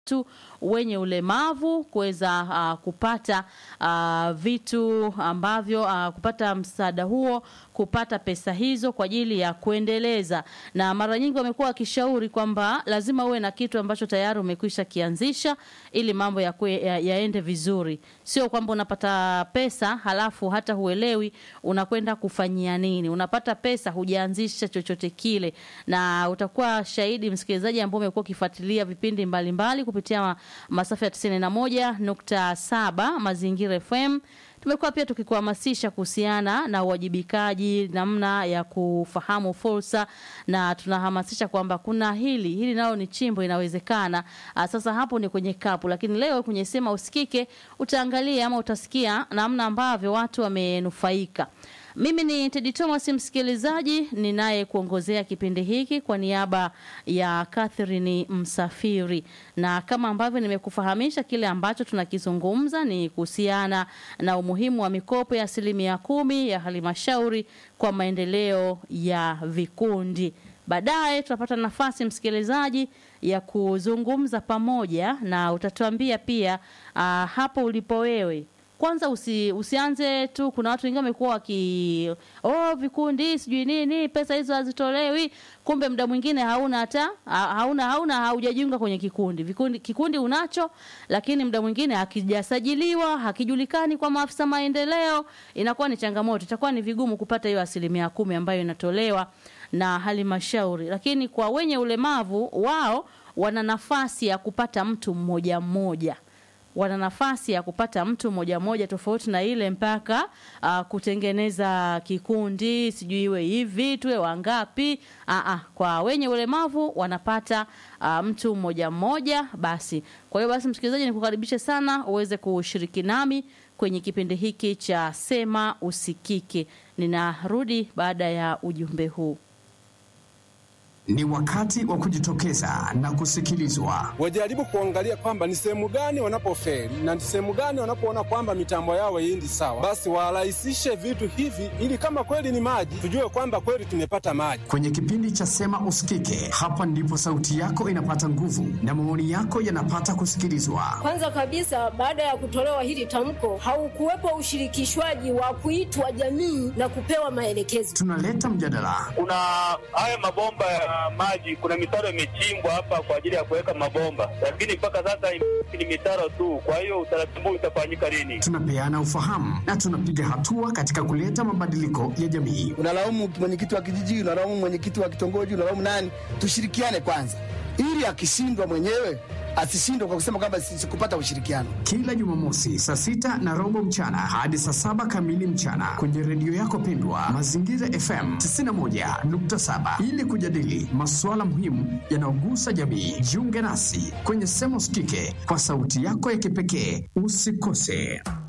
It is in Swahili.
watu wenye ulemavu kuweza uh, kupata uh, vitu ambavyo uh, kupata msaada huo, kupata pesa hizo kwa ajili ya kuendeleza, na mara nyingi wamekuwa wakishauri kwamba lazima uwe na kitu ambacho tayari umekwisha kianzisha ili mambo ya kwe, ya, yaende vizuri, sio kwamba unapata pesa halafu hata huelewi unakwenda kufanyia nini. Unapata pesa hujaanzisha chochote kile, na utakuwa shahidi msikilizaji, ambao umekuwa ukifuatilia vipindi mbalimbali mbali, kupitia masafa ya 91.7 Mazingira FM. Tumekuwa pia tukikuhamasisha kuhusiana na uwajibikaji, namna ya kufahamu fursa, na tunahamasisha kwamba kuna hili hili nalo ni chimbo, inawezekana. Sasa hapo ni kwenye kapu, lakini leo kwenye Sema Usikike utaangalia ama utasikia namna ambavyo watu wamenufaika. Mimi ni Teddy Thomas, msikilizaji ninaye kuongozea kipindi hiki kwa niaba ya Catherine Msafiri, na kama ambavyo nimekufahamisha, kile ambacho tunakizungumza ni kuhusiana na umuhimu wa mikopo ya asilimia kumi ya halmashauri kwa maendeleo ya vikundi. Baadaye tutapata nafasi msikilizaji ya kuzungumza pamoja na utatuambia pia uh, hapo ulipo wewe kwanza usi, usianze tu. Kuna watu wengine wamekuwa waki oh, vikundi sijui nini, pesa hizo hazitolewi, kumbe muda mwingine hauna hata hauna hauna haujajiunga kwenye kikundi. Vikundi kikundi unacho, lakini muda mwingine hakijasajiliwa, hakijulikani kwa maafisa maendeleo, inakuwa ni changamoto, itakuwa ni vigumu kupata hiyo asilimia kumi ambayo inatolewa na halmashauri. Lakini kwa wenye ulemavu wao wana nafasi ya kupata mtu mmoja mmoja wana nafasi ya kupata mtu mmoja mmoja, tofauti na ile mpaka uh, kutengeneza kikundi sijui iwe hivi tuwe wangapi. Uh, uh, kwa wenye ulemavu wanapata uh, mtu mmoja mmoja basi. Kwa hiyo basi, msikilizaji, nikukaribishe sana uweze kushiriki nami kwenye kipindi hiki cha Sema Usikike. Ninarudi baada ya ujumbe huu. Ni wakati wa kujitokeza na kusikilizwa. Wajaribu kuangalia kwamba ni sehemu gani wanapofeli na ni sehemu gani wanapoona kwamba mitambo yao haiendi sawa, basi warahisishe vitu hivi, ili kama kweli ni maji, tujue kwamba kweli tumepata maji. Kwenye kipindi cha Sema Usikike, hapa ndipo sauti yako inapata nguvu na maoni yako yanapata kusikilizwa. Kwanza kabisa, baada ya kutolewa hili tamko, haukuwepo ushirikishwaji wa kuitwa jamii na kupewa maelekezo. Tunaleta mjadala. Kuna haya mabomba ya maji kuna mitaro imechimbwa hapa kwa ajili ya kuweka mabomba, lakini mpaka sasa ni mitaro tu. Kwa hiyo utaratibu utafanyika lini? Tunapeana ufahamu na tunapiga hatua katika kuleta mabadiliko ya jamii. Unalaumu mwenyekiti wa kijiji, unalaumu mwenyekiti wa kitongoji, unalaumu nani? Tushirikiane kwanza, ili akishindwa mwenyewe asishindwe kwa kusema kwamba sikupata ushirikiano. Kila Jumamosi saa sita na robo mchana hadi saa saba kamili mchana kwenye redio yako pendwa Mazingira FM 91.7 ili kujadili masuala muhimu yanayogusa jamii. Jiunge nasi kwenye Sema Usikike kwa sauti yako ya kipekee. Usikose.